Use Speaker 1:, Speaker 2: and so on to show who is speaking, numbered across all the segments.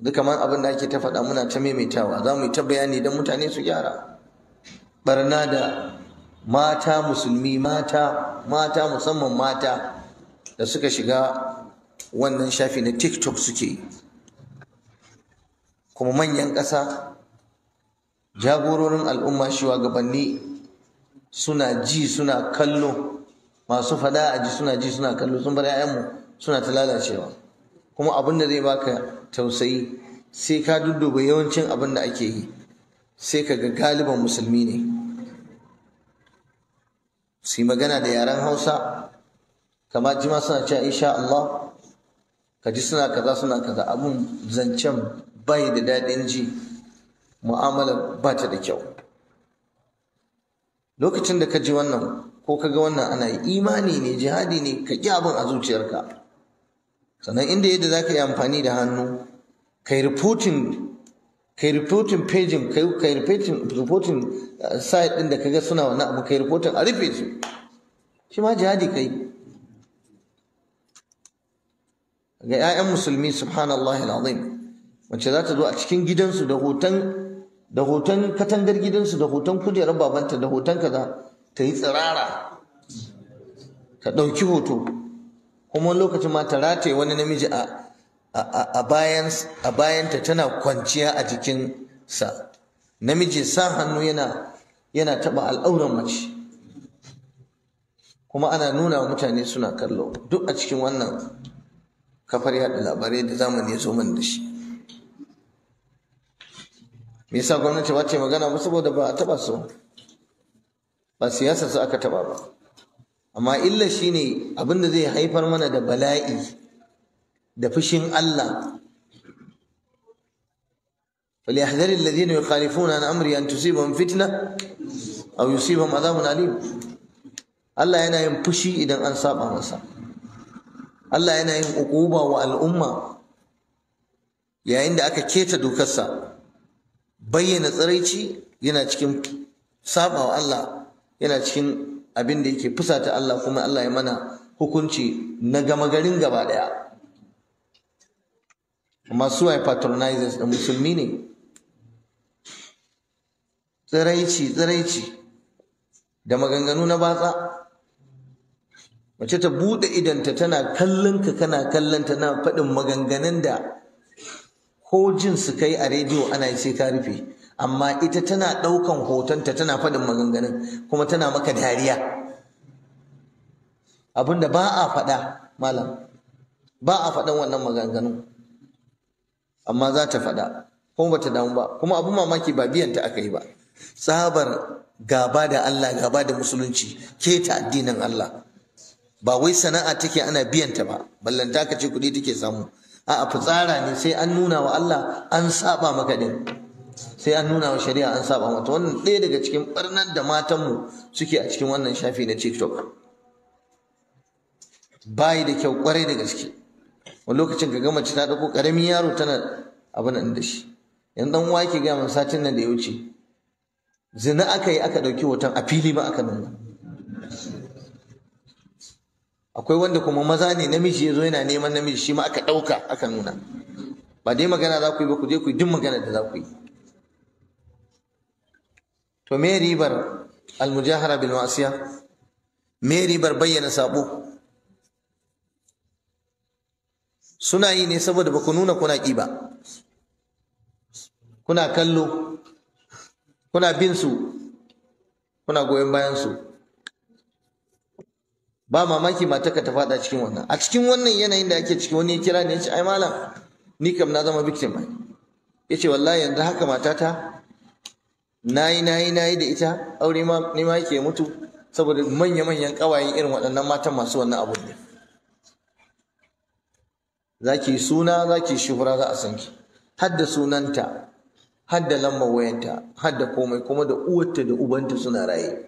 Speaker 1: duka man abin da ake ta faɗa muna ta maimaitawa za mu yi ta bayani don mutane su gyara barna da mata musulmi mata mata musamman mata da suka shiga wannan shafi na tiktok suke kuma manyan ƙasa jagororin al'umma shugabanni suna ji suna kallo masu fada a ji suna ji suna kallo sun bar 'ya'yanmu suna ta lalacewa kuma abin da zai baka tausayi sai ka dudduba yawancin abin da ake yi sai ka ga galiban musulmi ne su yi magana da yaren hausa kama jima suna cewa insha Allah ka ji suna kaza suna kaza abin zancen bai da daɗin ji mu'amalar ba ta da kyau lokacin da ka ji wannan ko ka ga wannan ana yi imani ne jihadi ne ka ƙi abin a zuciyarka sannan inda yadda za ka yi amfani da hannu kai reporting kai reporting pagin kai kai reporting reporting site din da kaga suna wannan abu kai reporting a rufe su shi ma jihadi kai ga 'ya'yan musulmi subhanallahi alazim wacce za ta zo a cikin gidansu da hoton da hoton katangar gidansu da hoton kujerar babanta da hoton kaza ta yi tsirara ta ɗauki hoto kuma wani lokacin ma ta rataye wani namiji a a bayanta tana kwanciya a jikinsa namiji sa hannu yana yana taɓa al'auran mace kuma ana nuna wa mutane suna kallo duk a cikin wannan kafar yaɗa labarai da zamani ya zo man da shi me yasa gwamnati ba ce magana ba saboda ba a taɓa su ba siyasa su aka taɓa ba amma illa shine abin da zai haifar mana da bala'i da fushin Allah فليحذر الذين يخالفون عن امري ان تصيبهم فتنه او يصيبهم عذاب اليم Allah yana yin fushi idan an saba masa Allah yana yin uquba wa al'umma yayin da aka keta dokarsa bayyana tsiraici yana cikin saba wa Allah yana cikin abin da yake fusata Allah kuma Allah ya mana hukunci na gama garin gaba daya amma su ai patronizers da musulmi ne tsiraici tsiraici da maganganu na batsa mace ta buɗe idanta tana kallon ka kana kallon tana faɗin maganganun da ko jin su kai a rediyo ana yi sai ka rufe amma ita tana ɗaukan hotonta tana faɗin maganganun kuma tana maka dariya abinda ba a faɗa malam ba a faɗan wannan maganganun amma za ta faɗa kuma bata damu ba kuma abin mamaki ba biyan ta aka yi ba tsabar gaba da Allah gaba da musulunci keta addinin Allah ba wai sana'a take ana biyan ta ba ballanta ka ce kuɗi take samu a'a fitsara ne sai an nuna wa Allah an saba maka din sai an nuna wa shari'a an saba mata wannan ɗaya daga cikin barnar da matanmu suke a cikin wannan shafi na TikTok bayi da kyau kwarai da gaske wani lokacin ka gama ta ɗauko ƙaramin yaro tana abin da shi yan dan uwa yake gaya min satin nan da ya wuce zina aka yi aka ɗauki hoton a fili ba aka nuna akwai wanda kuma maza ne namiji ya zo yana neman namiji shi ma aka ɗauka aka nuna ba dai magana za ku yi ba ku je ku yi duk magana da za ku yi to me ribar almujahara bil ma'asiya me ribar bayyana sabo suna yi ne saboda ba ku nuna kuna ƙi ba kuna kallo kuna bin su kuna goyon bayan su ba mamaki mataka ta fada cikin wannan a cikin wannan yanayin da ake ciki wani ya kira ne ya ce ai malam ni kam na zama victim ai ya ce wallahi yanzu haka matata nayi nayi nayi da ita aure ma ni ma yake mutu saboda manya-manyan ƙawayen irin waɗannan matan masu wannan abu ne za ki suna za ki shuhura za a san ki hadda sunanta hadda lambar wayanta hadda komai kuma da uwarta da ubanta suna raye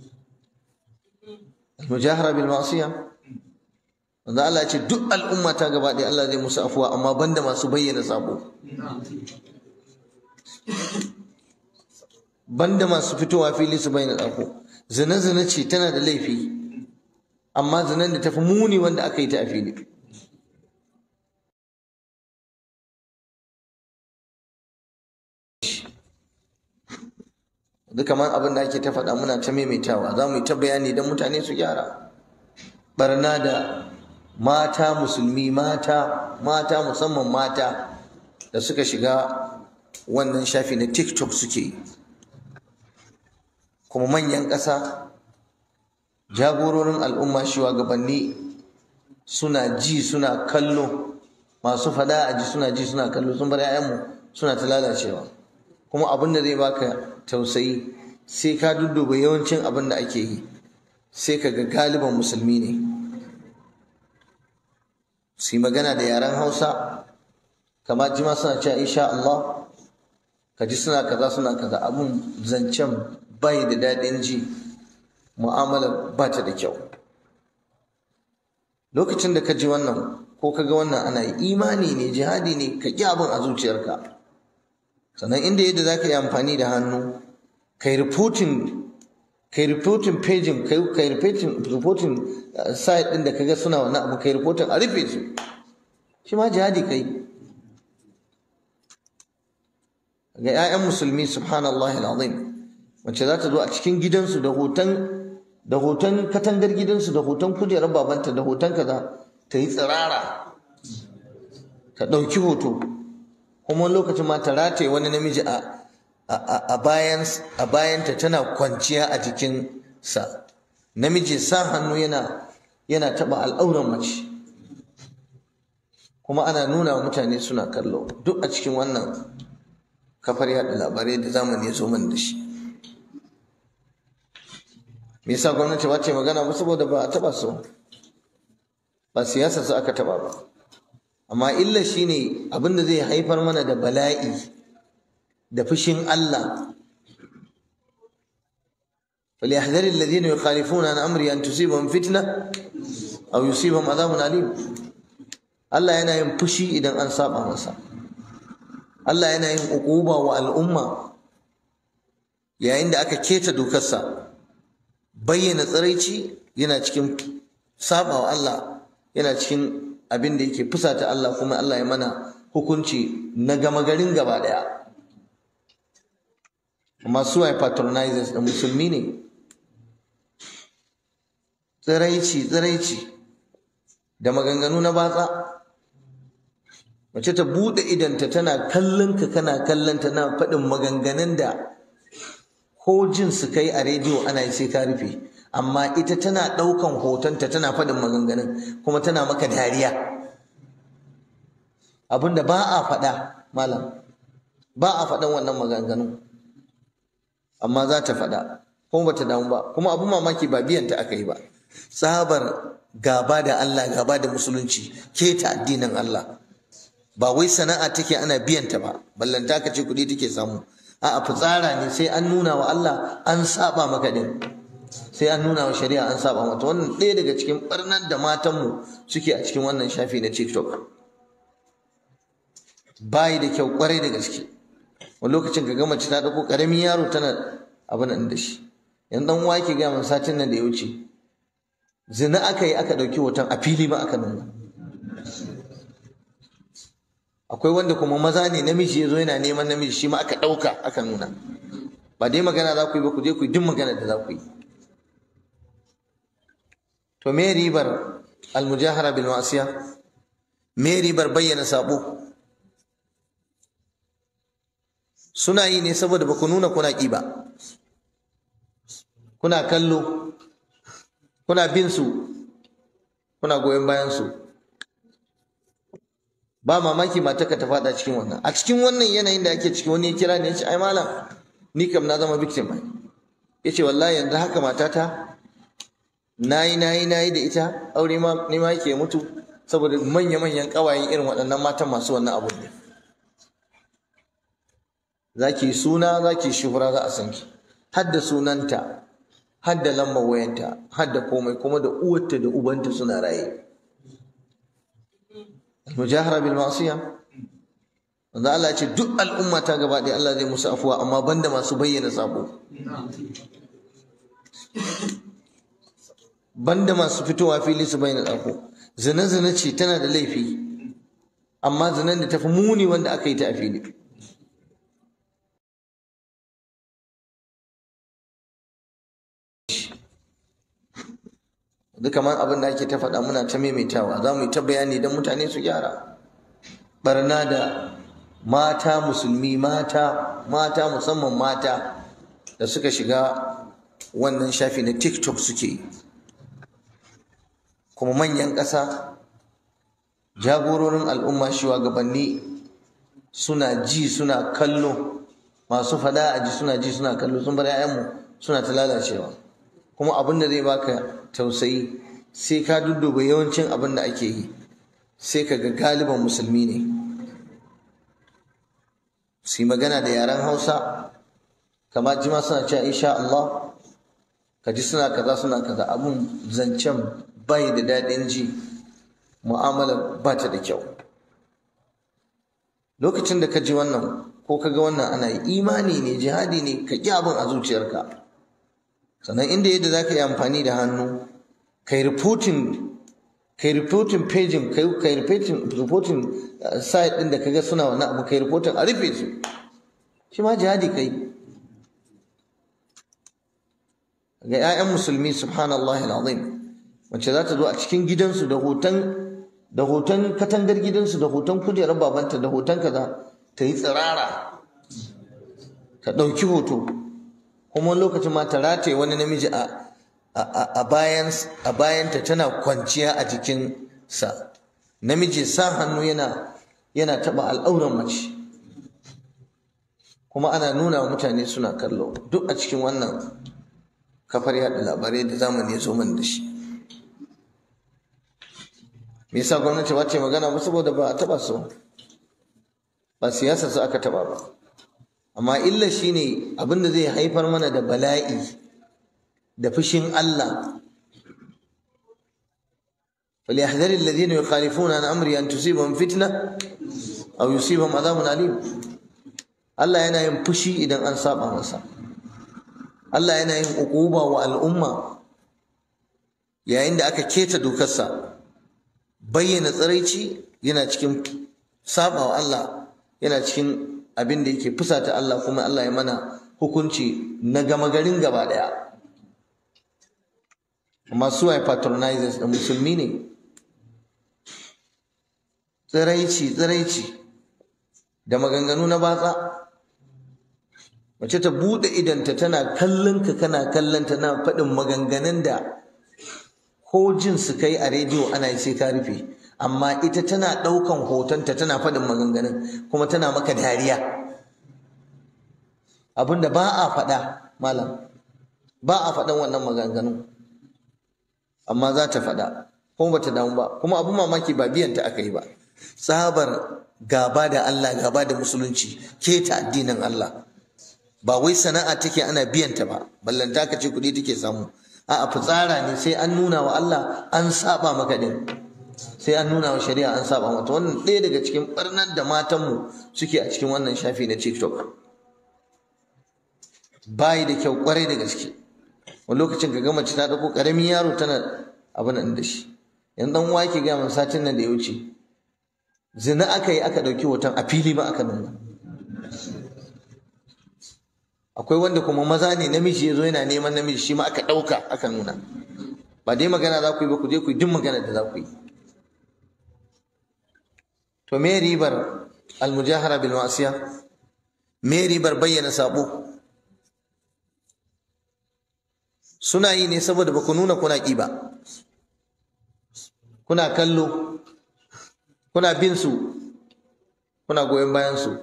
Speaker 1: mujahara bil ma'siya wanda Allah ya ce duk al'umma ta gaba ɗaya Allah zai musu afuwa amma banda masu bayyana sabo banda masu fitowa fili su bayyana sabo zina zina ce tana da laifi amma zinan da tafi muni wanda aka yi ta a fili duk kamar abin da ake ta faɗa muna ta maimaitawa za mu yi ta bayani don mutane su gyara barna da mata musulmi mata mata musamman mata da suka shiga wannan shafi na tiktok suke kuma manyan ƙasa jagororin al'umma shugabanni suna ji suna kallo masu fada a ji suna ji suna kallo sun bar 'ya'yanmu suna ta lalacewa kuma abin da zai baka tausayi sai ka dudduba yawancin abin da ake yi sai ka ga galiban musulmi ne su yi magana da yaren hausa kamar jima suna cewa insha Allah ka ji suna kaza suna kaza abun zancen bai da daɗin ji mu'amalar ba ta da kyau lokacin da ka ji wannan ko ka ga wannan ana yi imani ne jihadi ne ka ƙi abin a zuciyarka sannan inda yadda za ka yi amfani da hannu kai reporting kai reporting pagin kai reporting reporting site din da kaga suna wannan abu kai reporting a rufe su shi ma jihadi kai ga 'ya'yan musulmi subhanallahi alazim wacce za ta zo a cikin gidansu da hoton da hoton katangar gidansu da hoton kujerar babanta da hoton kaza ta yi tsirara ta ɗauki hoto kuma lokacin ma ta rataye wani namiji a a bayanta tana kwanciya a jikinsa namiji sa hannu yana yana taɓa al'auran mace kuma ana nuna wa mutane suna kallo duk a cikin wannan kafar yaɗa labarai da zamani ya zo man da shi me yasa gwamnati ba ce magana ba saboda ba a taɓa su ba siyasa su aka taɓa ba amma illa shine abin da zai haifar mana da bala'i da fushin Allah فليحذر الذين يخالفون عن امري ان تصيبهم فتنه او يصيبهم عذاب اليم Allah yana yin fushi idan an saba masa Allah yana yin uquba wa al'umma yayin da aka keta dokarsa bayyana tsiraici yana cikin saba wa Allah yana cikin abin da yake fusata Allah kuma Allah ya mana hukunci na gama garin gaba daya amma su ai patronizers da musulmi ne tsiraici tsiraici da maganganu na batsa mace ta buɗe idanta tana kallon ka kana kallon ta na faɗin maganganun da ko jin su kai a rediyo ana yi sai ka rufe amma ita tana ɗaukan hotonta tana faɗin maganganun kuma tana maka dariya abinda ba a faɗa malam ba a faɗan wannan maganganun amma za ta faɗa kuma ba ta damu ba kuma abin mamaki ba biyan ta aka yi ba tsabar gaba da Allah gaba da musulunci keta addinin Allah ba wai sana'a take ana biyan ta ba ballanta ka ce kuɗi take samu a'a fitsara ne sai an nuna wa Allah an saba maka din sai an nuna wa shari'a an saba mata wannan ɗaya daga cikin barnan da matanmu suke a cikin wannan shafi na TikTok bayi da kyau kwarai da gaske wani lokacin ka gama ta ɗauko ƙaramin yaro tana abin nan da shi yan dan uwa yake gaya min satin nan da ya wuce zina aka yi aka ɗauki hoton a fili ma aka nuna akwai wanda kuma maza ne namiji ya zo yana neman namiji shi ma aka ɗauka aka nuna ba dai magana za ku yi ba ku je ku yi duk magana da za ku yi to me ribar almujahara bil ma'asiya me ribar bayyana sabo suna yi ne saboda ba ku nuna kuna ƙi ba kuna kallo kuna bin su kuna goyon bayan su ba mamaki mataka ta fada cikin wannan a cikin wannan yanayin da ake ciki wani ya kira ne ya ce ai malam ni kam na zama victim ai ya ce wallahi yanzu haka matata nayi nayi nayi da ita aure ma ni ma yake mutu saboda manya-manyan ƙawayen irin waɗannan matan masu wannan abun ne za ki suna za ki shuhura za a san ki hadda sunanta hadda lambar wayanta hadda komai kuma da uwarta da ubanta suna raye mujahara bil ma'siya wanda Allah ya ce duk al'umma ta gaba ɗaya Allah zai musu afuwa amma banda masu bayyana sabo banda masu fitowa fili su bayyana sabo zina zina ce tana da laifi amma zinan da tafi muni wanda aka yi ta a fili duk kamar abin da ake ta faɗa muna ta maimaitawa za mu yi ta bayani don mutane su gyara barna da mata musulmi mata mata musamman mata da suka shiga wannan shafi na tiktok suke kuma manyan ƙasa jagororin al'umma shugabanni suna ji suna kallo masu fada a ji suna ji suna kallo sun bar 'ya'yanmu suna ta lalacewa kuma abin da zai baka tausayi sai ka dudduba yawancin abin da ake yi sai ka ga galiban musulmi ne su yi magana da yaren hausa kamar jima suna cewa insha Allah ka ji suna kaza suna kaza abun zancen bai da daɗin ji mu'amala ba ta da kyau lokacin da ka ji wannan ko ka ga wannan ana yi imani ne jihadi ne ka ƙi abin a zuciyarka sannan inda yadda za ka yi amfani da hannu ka yi reporting ka yi reporting pagin ka yi reporting site ɗin da ka ga suna wannan abu ka yi reporting a rufe su shi ma jihadi ka yi ga 'ya'yan musulmi subhanallah al'azim wacce za ta zo a cikin gidansu da hoton da hoton katangar gidansu da hoton kujerar babanta da hoton kaza ta yi tsirara ta ɗauki hoto kuma lokacin ma ta rataye wani namiji a a bayanta tana kwanciya a jikinsa namiji sa hannu yana yana taɓa al'auran mace kuma ana nuna wa mutane suna kallo duk a cikin wannan kafar yaɗa labarai da zamani ya zo man da shi me yasa gwamnati ba ce magana ba saboda ba a taɓa su ba siyasa su aka taɓa ba amma illa shine abinda zai haifar mana da bala'i da fushin Allah فليحذر الذين يخالفون عن امري ان تصيبهم فتنه او يصيبهم عذاب اليم Allah yana yin fushi idan an saba masa Allah yana yin uquba wa al'umma yayin da aka keta dokarsa bayyana tsiraici yana cikin saba wa Allah yana cikin abin da yake fusata Allah kuma Allah ya mana hukunci na gama garin gaba daya amma su ai patronizers da musulmi ne tsiraici tsiraici da maganganu na batsa mace ta buɗe idanta tana kallon ka kana kallon tana faɗin maganganun da ko jin su kai a rediyo ana yi sai ka rufe amma ita tana ɗaukan hotonta tana faɗin maganganun kuma tana maka dariya abinda ba a faɗa malam ba a faɗan wannan maganganun amma za ta faɗa kuma bata damu ba kuma abin mamaki ba biyanta aka yi ba tsabar gaba da Allah gaba da musulunci keta addinin Allah ba wai sana'a take ana biyanta ba ballanta ka ce kuɗi take samu a'a fitsara ne sai an nuna wa Allah an saba maka din sai an nuna wa shari'a an saba mata wannan ɗaya daga cikin barnar da matanmu suke a cikin wannan shafi na TikTok bayi da kyau kwarai da gaske wani lokacin ka ga mace ta ɗauko ƙaramin yaro tana abin nan da shi yan dan uwa yake ga min satin nan da ya wuce zina aka yi aka ɗauki hoton a fili ba aka nuna akwai wanda kuma maza ne namiji ya zo yana neman namiji shi ma aka ɗauka aka nuna ba dai magana za ku yi ba ku je ku yi duk magana da za ku yi to me ribar almujahara bil ma'asiya me ribar bayyana sabo suna yi ne saboda ba ku nuna kuna ƙi ba kuna kallo kuna bin su kuna goyon bayan su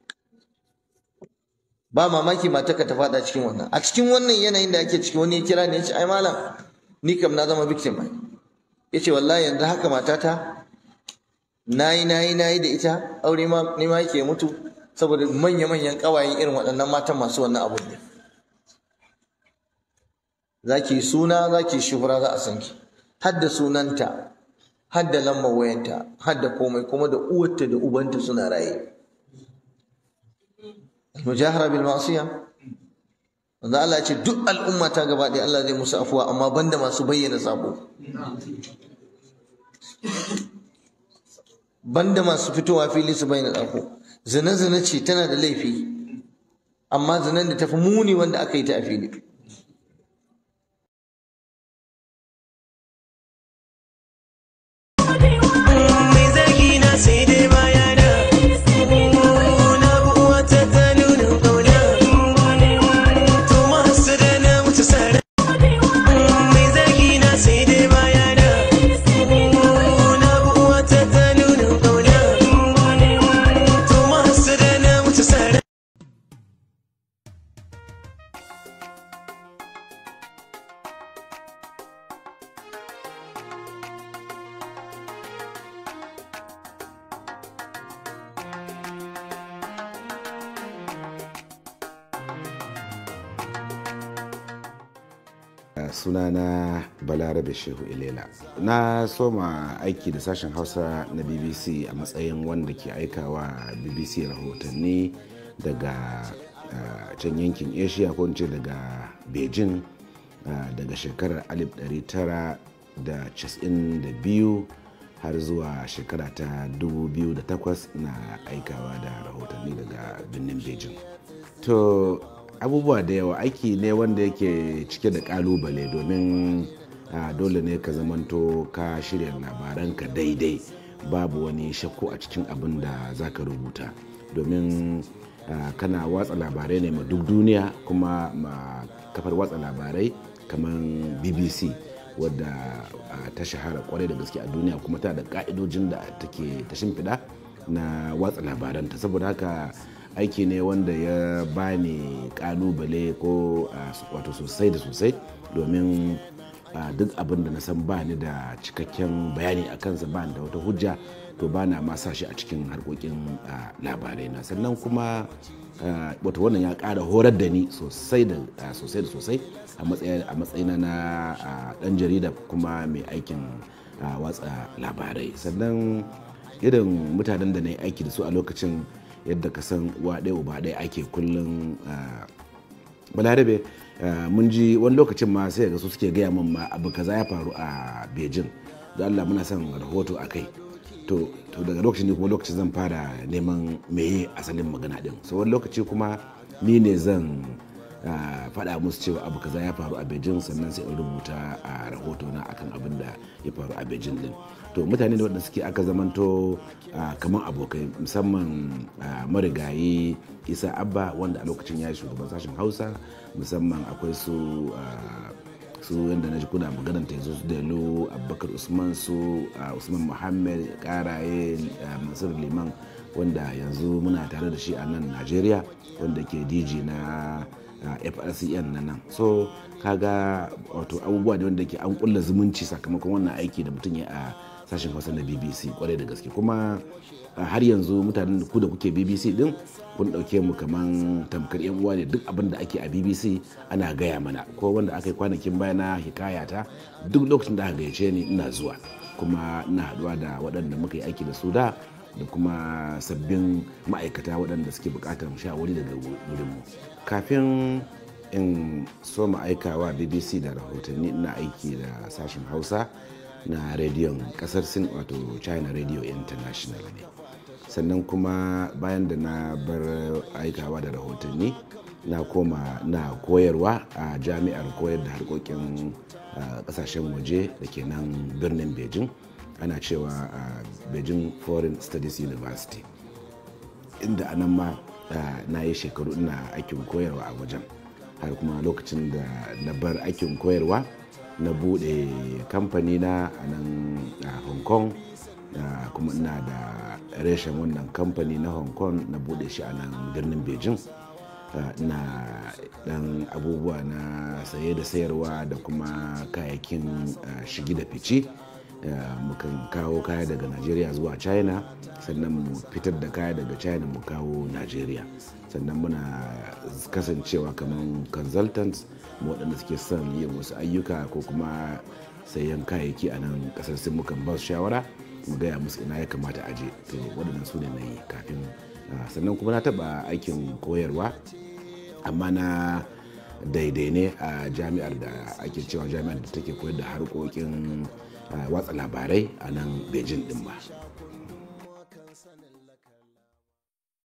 Speaker 1: ba mamaki matarka ta fada cikin wannan a cikin wannan yanayin da ake ciki wani ya kira ne ya ce ai malam ni kam na zama victim ai ya ce wallahi yanzu haka matata nayi nayi nayi da ita aure ma ni ma yake mutu saboda manya manyan kawayen irin waɗannan matan masu wannan abu ne zaki suna zaki shuhura za a san ki har da sunanta har da lambar wayanta har da komai kuma da uwarta da ubanta suna raye mujahara bil ma'siya wanda Allah ya ce duk al'umma ta gaba ɗaya Allah zai musu afuwa amma banda masu bayyana sabo banda masu fitowa fili su bayyana sabo zina zina ce tana da laifi amma zinan da tafi muni wanda aka yi ta a fili
Speaker 2: sunana balarabe shehu ilela na soma aiki da sashen hausa na bbc a matsayin wanda ke aikawa bbc rahotanni daga uh, can yankin asia ko ce daga beijing uh, daga shekarar 1992 har zuwa shekara ta 2008 na aikawa da rahotanni daga birnin beijing to abubuwa da yawa aiki ne wanda yake cike da kalubale domin dole ne ka zamanto ka shirya labaranka daidai babu wani shakku a cikin abin da za ka rubuta domin kana watsa labarai ne ma duk duniya kuma ma kafar watsa labarai kamar bbc wadda ta shahara kwarai da gaske a duniya kuma ta da ka'idojin da take ta shimfiɗa na watsa labaranta saboda haka aiki ne wanda ya bani kalubale ko wato sosai da sosai domin duk abin da na san ba ni da cikakken bayani a kansa ba da wata hujja to ba na ma shi a cikin harkokin labarai na sannan kuma wata wannan ya ƙara horar da ni sosai da sosai a matsayina na ɗan jarida kuma mai aikin watsa labarai sannan irin mutanen da na yi aiki da su a lokacin yadda ka san uwa ɗaya uba ɗaya ake kullum balarabe mun ji wani lokacin ma sai ga su suke gaya min ma abu kaza ya faru a beijing da allah muna son rahoto a kai to daga lokacin ne kuma lokacin zan fara neman meye asalin magana din so wani lokaci kuma ni ne zan faɗa musu cewa abu kaza ya faru a beijing sannan sai in rubuta a rahoto na akan abin da ya faru a beijing din to mutane da waɗanda suke aka zamanto kamar abokai musamman marigayi isa abba wanda a lokacin ya yi shugaban sashen hausa musamman akwai su su yadda na ji kuna maganar ta yanzu su delo abubakar usman su usman muhammad karaye mansur liman wanda yanzu muna tare da shi a nan najeriya wanda ke dj na frcn na nan so kaga wato abubuwa ne wanda ke an kulla zumunci sakamakon wannan aiki da mutum ya a sashen hausa na bbc kwarai da gaske kuma har yanzu mutanen ku da kuke bbc din kun dauke mu kaman tamkar yan uwa ne duk abin da ake a bbc ana gaya mana ko wanda aka yi kwanakin baya na hikayata duk lokacin da aka gayyace ni ina zuwa kuma ina haduwa da waɗanda muka yi aiki da su da da kuma sabbin ma'aikata waɗanda suke buƙatar shawari daga wurinmu kafin in so aikawa bbc da rahotanni ina aiki da sashen hausa na rediyon kasar sin wato china radio international ne sannan kuma bayan da na bar aikawa da rahotanni na koma na koyarwa a jami'ar koyar da harkokin kasashen waje da ke nan birnin beijing ana cewa a beijing foreign studies university inda anan ma na yi shekaru ina aikin koyarwa a wajen har kuma lokacin da na bar aikin koyarwa na bude kamfani na a nan a hong kong kuma ina da reshen wannan kamfani na hong kong na bude shi a nan birnin beijing na dan abubuwa na saye da sayarwa da kuma kayayyakin shigi da fice mukan kawo kaya daga najeriya zuwa china sannan mu fitar da kaya daga china mu kawo najeriya sannan muna kasancewa kamar consultants waɗanda suke son yin wasu ayyuka ko kuma sayan kayayyaki a nan ƙasar sun mukan ba su shawara mu gaya musu ina ya kamata a je to waɗannan su ne na yi kafin sannan kuma na taɓa aikin koyarwa amma na daidai ne a jami'ar da ake cewa jami'ar da take koyar da harkokin watsa labarai a nan beijing din ba